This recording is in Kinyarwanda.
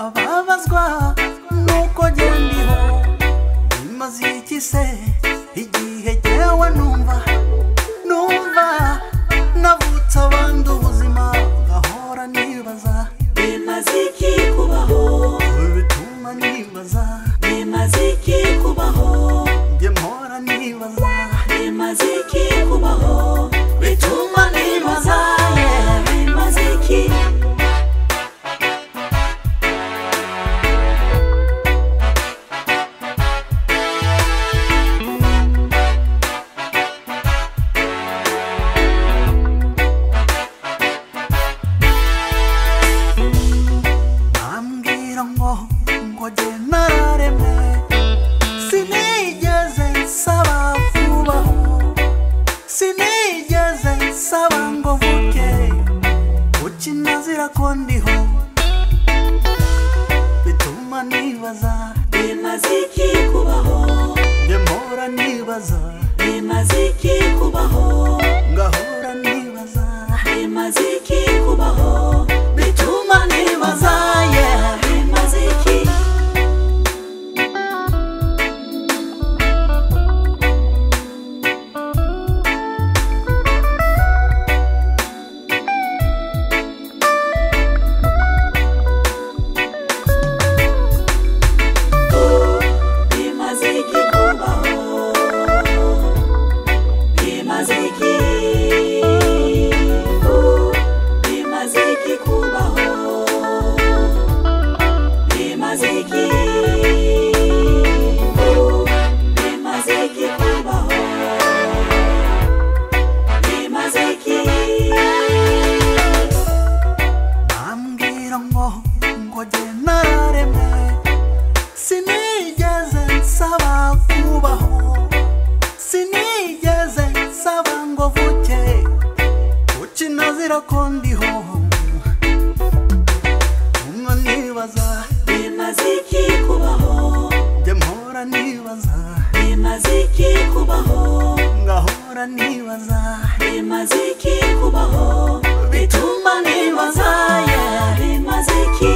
mbabazwa nuko gendiho bimaze iki se igihe jyewe numva numva navutse abandi ubuzima ngahora nibaza bimaze iki kubaho bituma nibaza bimaze iki kubaho njye mpora nibaza bimaze iki kubaho bituma nibaza Yeah. bimaze iki bambwira ngo ngo jye nararemwe sinigeze nsaba vubaho sinigeze nsaba ngo vuke ukinazira ko ndiho bituma nibaza bimaze iki kubaho njye mpora nibaza bimaze iki kubaho ngahora nibaza bimaze iki kubaho bituma nibaza yeah. bimaze iki bimaze iki kubaho bimaze iki bimaze iki kubaho bimaze iki bimaze iki kubaho bimaze iki bambwira ngo ngo jye nararemwe sinigeze nsaba kubaho sinigeze nsaba ngo vuke ukinazira ko ndiho umwe nibaza bimaze iki kubaho jye mpora nibaza bimaze iki kubaho ngahora nibaza bimaze iki kubaho bituma nibaza yeah bimaze iki